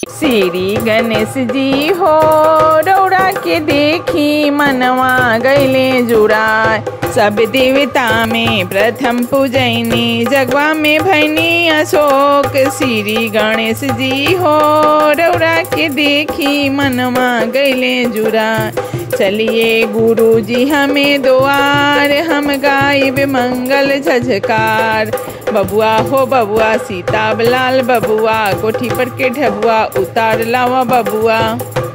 श्री गणेश जी हो रौरा के देखी मनवा गैले जुड़ा सब देवता में प्रथम पूजैनी जगवा में भैनी अशोक श्री गणेश जी हो रौरा के देखी मनवा गैले जुड़ा चलिए गुरु जी हमें दुआर हम गायब मंगल झझकार बबुआ हो बबुआ सीता लाल बबुआ कोठी पर के ढबुआ उतार लावा बबुआ